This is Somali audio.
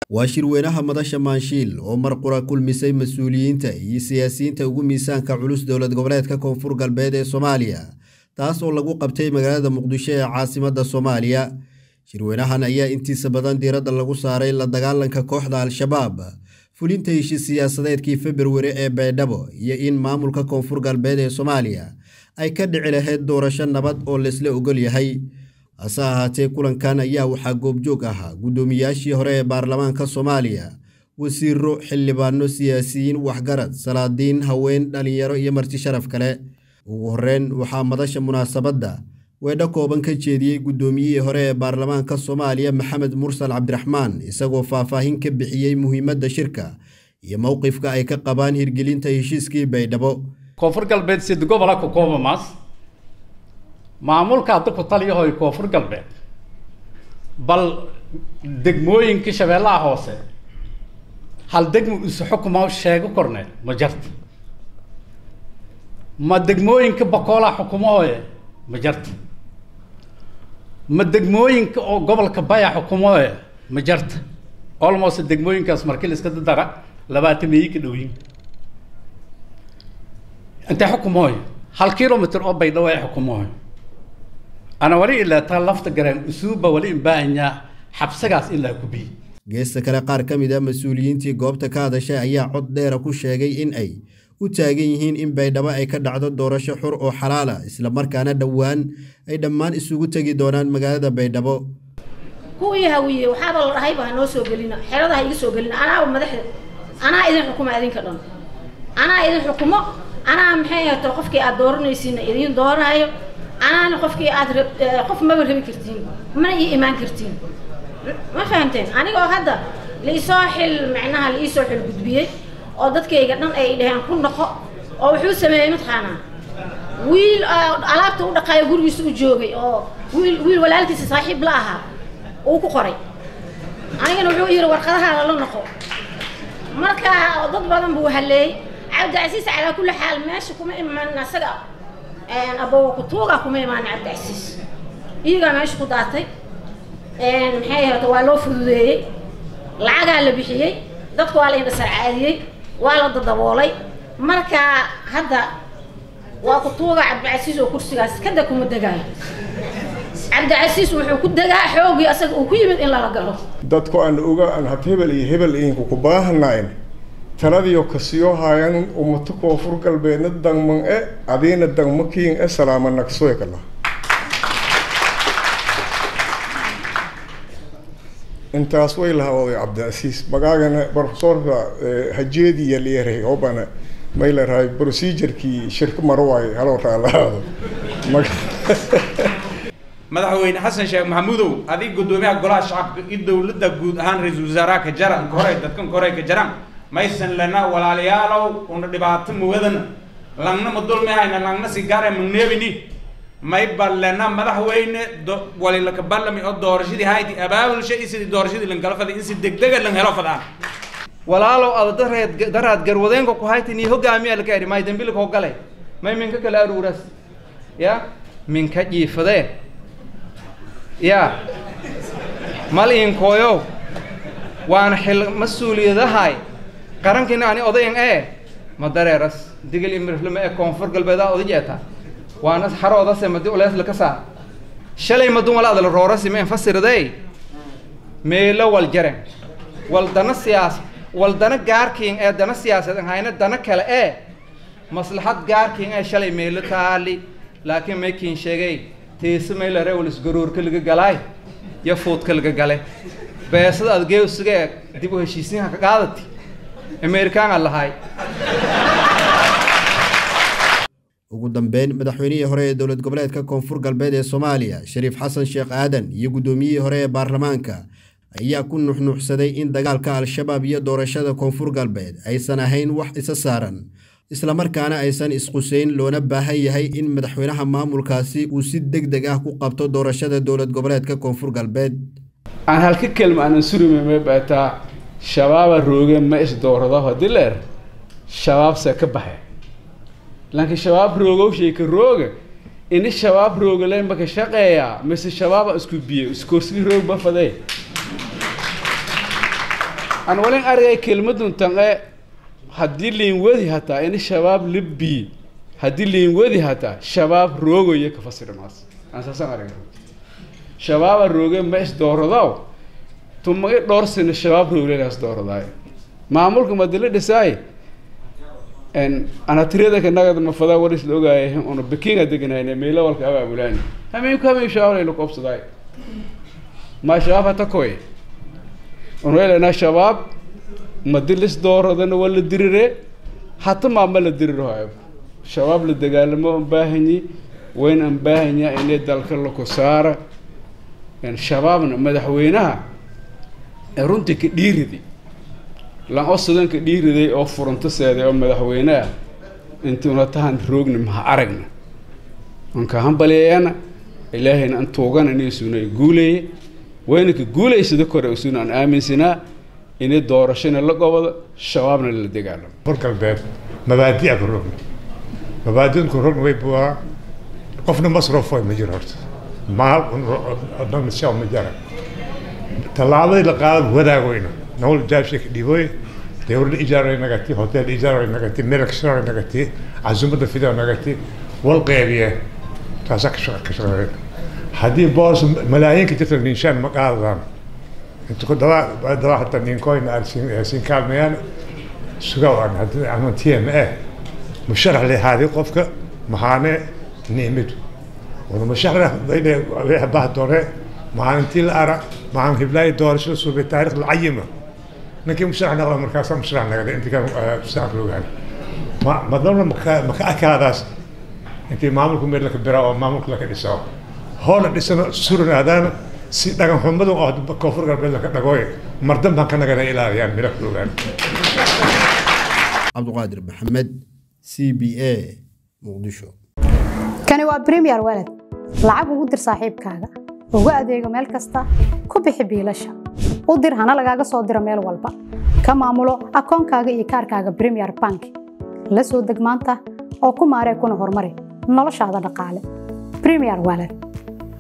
waa shirweynaha madasha maanshiil oo mar qura kulmisay mas-uuliyiinta iyo siyaasiyiinta ugu miisaanka culus dowlad goboleedka koonfur galbeed ee soomaaliya taas oo lagu qabtay magaalada muqdisho ee caasimadda soomaaliya shirweynahan ayaa intiisa badan diiradda lagu saaray la dagaalanka kooxda al-shabaab fulinta heshiis siyaasadeedkii februari ee baydhabo iyo in maamulka koonfur galbeed ee soomaaliya ay ka dhici lahayd doorasho nabad oo laysla ogol yahay hase ahaatee kulankan ayaa waxaa goobjoog ahaa guddoomiyaashii hore ee baarlamaanka soomaaliya wasiiro xildhibaano siyaasiyiin waxgarad salaadiin haween dhalinyaro iyo marti sharaf kale ugu horreyn waxaa madasha munaasabadda weedho kooban ka jeediyey guddoomiyihii hore ee baarlamaanka soomaaliya maxamed mursal cabdiraxmaan isagoo faahfaahin ka bixiyey muhiimadda shirka iyo mowqifka ay ka qabaan hirgelinta heshiiskii baydhabo koonfur galbeed sid gobola ku koobamaas maamulka hadda ku taliyahoy koonfur galbeed bal degmooyinka shabeellaha hoose hal degmo isu xukuma sheego korneed ma jarta ma degmooyinka bakoolaa xukumahooye ma jarta ma degmooyinka oo gobolka baya xukumahooye ma jarta almost degmooyinkaas markii la iska dadara labaatan meeyi ka dhowyin intee xukumahooye hal kilomitr oo baydhawo ay xukumahooye ana wali ilaa taa lafta garaan usuubba wali imbaahanyaa xabsagaas ilaa kubiyi geesta kale qaar ka mid a mas-uuliyiintii goobta ka hadashay ayaa cod dheera ku sheegay in ay u taagan yihiin in baydhabo ay ka dhacdo doorasho xur oo xalaala islamarkaana dhowaan ay dhammaan isugu tegi doonaan magaalada baydhabo kuwii hawiye waxaaba la dhahayba ha noo soo gelina xerada ha iga soo gelina anaaba madaxda anaa idin xukuma idinka dhan anaa idin xukumo anaa maxay hato qofkii aad dooranaysiina idin dooraayo anaana qofkii aad qof maba rabi kartiin mana ii imaan kartiin ma fahamteen anigoo hadda liisoo xil macnaha liisoo xil gudbiyey oo dadkayga dhan ay dhaheen ku noqo oo wuxuu sameeyey mataqaanaa wiil alaabta u dhaqaayo gurigiisa u joogay oo wiil wiil walaalkiisa saaxiib la ahaa uu ku qoray anigana wuxuu yidhi warqadahaada la noqo marka dad badan buu haleeyey cabdicasiis calaa kulli xaal meesha kuma iman asaga abowa kutuuga kuma imaana cabdicasiis iyagaa meesha ku daatay maxay ahata waa loo fududeeyey lacagaa la bixiyey dadka waa la indhasarcaadiyey waa la dadaboolay marka hadda waa kutuuga cabdicasiis oo kursigaas kada kuma degaayo cabdicasiis wuxuu ku degaa xoogii asaga uu ku yimid in lala galo dadku aan oga aan had hebel iyo hebel idinku ku baahanayn taladiyo kasiyo haayan umato koonfur galbeedna dangman e adiina dangmakiin e salaama nagsoykala intaas way lahawday cabdicasiis magaagana profesorka hajeediya leeray obana may larahay procedurkii shirka marwaay haloo raalaado madaxweyne xasan sheekh maxamuudow adig guddoomiyaha golaha shacabka iyo dowladda guud ahaan ra-iisul wasaaraha ka jara kore dadkan kore ka jaraan maysan lana walaalayaalow una dhibaato muwadana langna ma dulmihayna langna sigaare magneebini may ballena madaxweyne walilaka ballami oo doorashadii hayti abaabulsha iyo sidii doorashadii lankala faday in si degdega lan helo fadaan walaalow ada dareed daraad garwadeenka ku hayti nii hogaamiya laka eri may dambilka hogale may minka kala aruuras ya minka jiifadee ya mal iinkooyow waana xil mas-uuliyadahay qarankiina ani odayan ee ma dareeras digil imirflame ee koonfur galbeedaa oda jeeta waana xaroodase madi ulees laka saar shalay madun wala adala roorasi ma infasiradey meelo wal jaren wal dana siyaas wal dana gaarkiin ee dana siyaasaed hayna dana kale ee maslaxad gaarkiin ee shalay meelo taali laakiin maykiin sheegay tiise meylare wal isgaruurka laga galaay iyo fuudka laga gale beesada adgeesiga ee dib u heshiisiinha ka qaadati amerikaana lahay ugu dambeyn madaxweynihii hore ee dowlad goboleedka koonfur galbeed ee soomaaliya shariif xasan sheekh aadan iyo guddoomiyihii hore ee baarlamaanka ayaa ku nuxnuuxsaday in dagaalka al-shabaab iyo doorashada koonfur galbeed aysan ahayn wax isa saaran islamarkaana aysan isquseyn loona baahan yahay in madaxweynaha maamulkaasi uu si deg deg ah ku qabto doorashada dowlad goboleedka koonfur galbeed aan halka kelma aanan surime ma baataa shabaaba rooge ma is doorado hadii leer shabaabse ka baxe laakiin shabaab roogow sheeka rooga ini shabaab roogale maka shaqeeya mise shabaaba isku biyo iskoorsigii roog ba fadee aan walin argay kelmadun tanqe haddii liin wadi hataa ini shabaab libbi haddii liin wadi hataa shabaab roogoyo ka fasira maas aan saasaan argay shabaaba rooge ma is dooradaw tumagi dhowr sino shabaab rooglenaas dooradaay maamulka madila dhisaay anatiriyada kanagada mafadaa waris la ogaayay una bekinga deganayne meelo walka abaabulaani hameenku hameen shabaab laynu koobsadaay ma shabaab hata koy unweelena shabaab madilis dooradana waa la dirire hata maama la dirirayo shabaab la dagaalamo an baahanyi wayn an baahanya inay dalka lako saara shabaabna madaxweynaha ee runtii ka dhiiridi lan oo sudan ka dhiiriday oo furanto seeday oo madaxweyneah intuuna tahan roogna maha aragna anka hambaliyeena ilaahayna an tuugana inaysuna ay guuleeye wayna ka guulaysada kore usuna aan aaminsanaa inay doorashana la gobado shabaabna la dagaalamo fur galbeed mabaadi'a ku rogna mabaadi'un ku rogna way buaa qofna masrofo ma jiro horta maal shaw ma jara tallaabadii la qaada wadaagoyna نقول جاب شيء ديبوي دور الإيجار نقتي هوتيل الإيجار نقتي ملك شرع نقتي عزومة الفيديو نقتي والقيبية تاسك شغل كشغل هذه بوس ملايين كتير الإنسان مقاضان انت كنت دواء دواء حتى نين كوين أرسين أرسين كالميان سقوا عن هذا عن تي ام ايه مشرح لي هذه قفك مهانة نيمت ونمشرح بين بحث دوره maalintii la ara maalin hiblaayo doorashada suubay taariikh la cayima ninkii musharax noqda markaasaa musharax nagada intii kan musharax loogaan ma madalna maka maka akaadaas intii maamulku meel laka biraa oo maamulka laka dhisaa hoola dhisana suranaadaana si dhagan xumadu oo koonfur galbeed laka dhagooy mardan baan ka nagana ilaaliyaan meel ka loogaan cabdiqaadir maxamed c b a muqdisho kani waa premier walad lacag ugu dir saaxiibkaaga ugu adeego meel kasta ku bixi biilasha u dir hana lagaaga soo diro meel walba ka maamulo akoonkaaga iyo kaarkaaga premier bank la soo deg maanta oo ku maaree kuna horumari noloshaada dhaqaale premier walad